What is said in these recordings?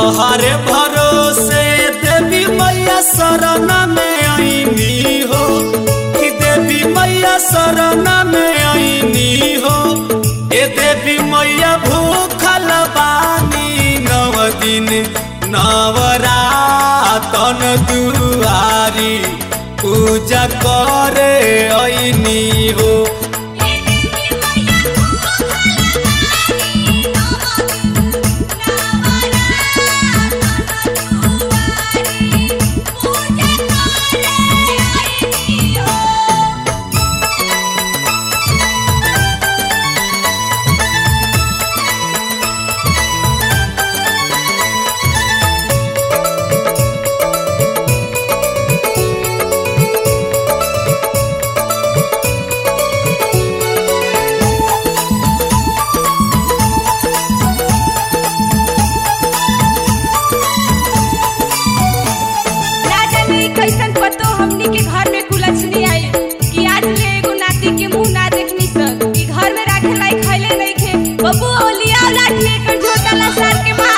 तोहरे भरोसे देवी मैया शरण में आईनी हो कि देवी मैया शरण में आईनी हो ए देवी मैया भूखल बानी नव दिन नवरातन दुआरी पूजा करे आईनी हो ना जाने कैसन पतो हमनी के घर में कुलछनी आई कि आज ले एगो नाती के मुंह ना देखनी सन कि घर में राखे लाई खैले नहीं खे बबू ओलिया लाठी एकर झोटा ला सार के मार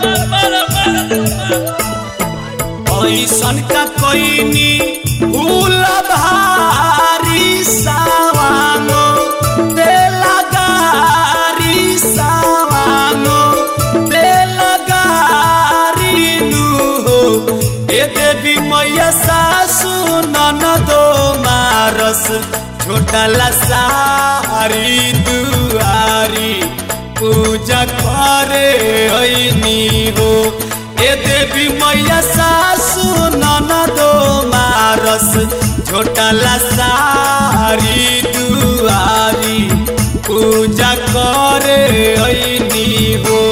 ऐसन का कोइनी भूल भारी सावानो देला गारी सावानो देला गारी नु हो ए देवी मैया सासु ननदो मारस छोटा ला सारी दुआरी पूजा करे ऐनी हो ए देवी मैया सासु ननदो मारस छोटला सारी दुआरी पूजा करे ऐनी हो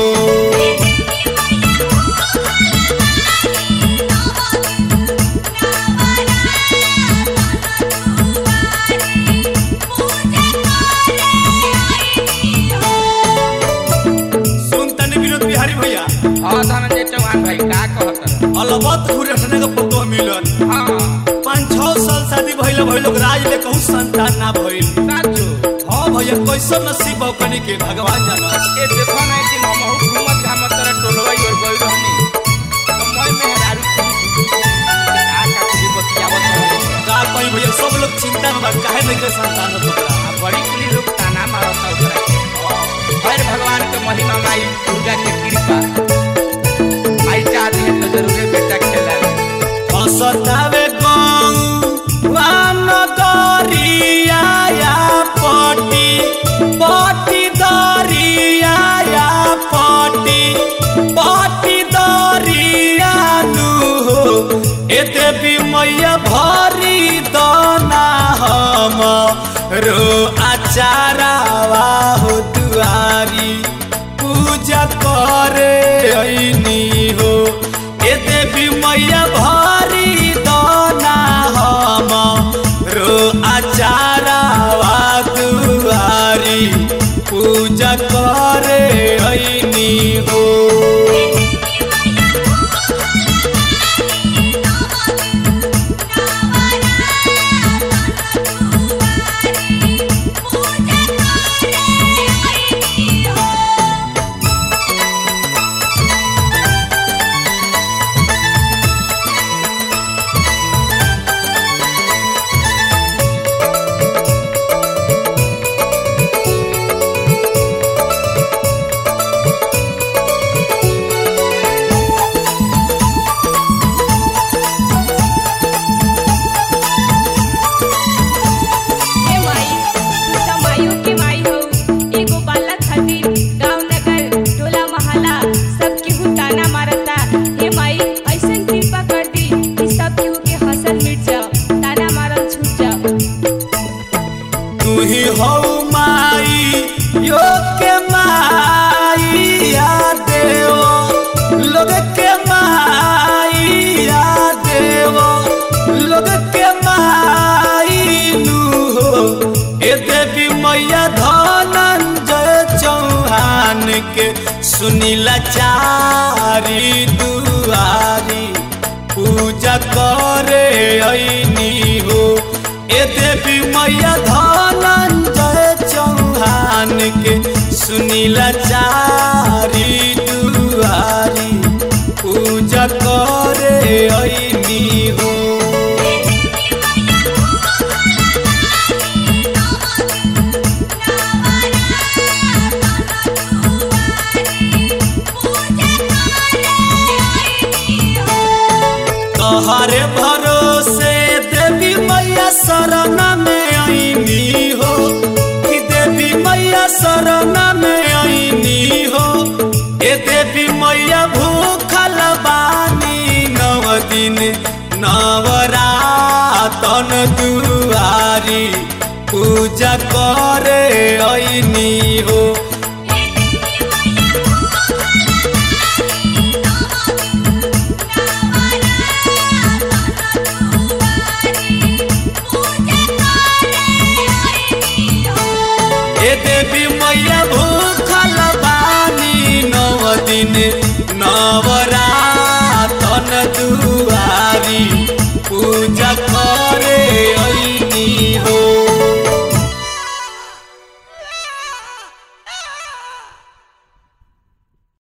सुन तनी विनोद बिहारी भैया हाँ धनंजय चौहान भाई का कहत अलबत घुरटने का पतो मिलन हाँ पाँच छह साल शादी भइल भइल लोग राज ले कहूँ संतान ना भइल साचो हाँ भैया कैसन नसीब बा कनी के भगवान जानस ए देखो ना कि हम बहुत घूमत घामत तरह टोलवाई और गई रहनी तो मैं मेहरारू की आ का कुली बतियावत रहनी का कहीं भैया सब लोग चिंता में बा काहे नहीं के संतान हो तोरा आ बड़ी कुली लोग ताना मारत ओकरा हर भगवान के महिमा माई दुर्गा के कृपा आई चाहती है तो जरूर बेटा खेला हसतावे गौ वान दरिया या पटी पटी दरिया या पटी पटी दरिया नु हो ए देवी मैया भरी दना हम रो आचारावा हो दुआरी पूजा करे ऐनी हो ए देवी मैया भारी दाना हम रो आचारावा दुआरी पूजा करे ऐनी हो हे माई तू त माइयो के माई हो एगो बालक खातिर गांव नगर टोला मोहल्ला सब केहू ताना मारता हे माई ऐसन कृपा कर दी कि सब केहू के हंसल मिट जाओ ताना मारल छूट जाओ तू ही हो माई यो के माई या देवो लोग के माई या देवो लोग के माई नु हो ए देवी मैया धनंजय चौहान के सुनीला चारी दुआरी पूजा करे ऐनी हो ए देवी मैया धनंजय चौहान के सुनीला चारी दुआरी तोहरे भरोसे देवी मैया शरण में आईनी हो कि देवी मैया शरण में आईनी हो ए देवी मैया भूखल बानी नव दिन नवरातन दुआरी पूजा करे आईनी हो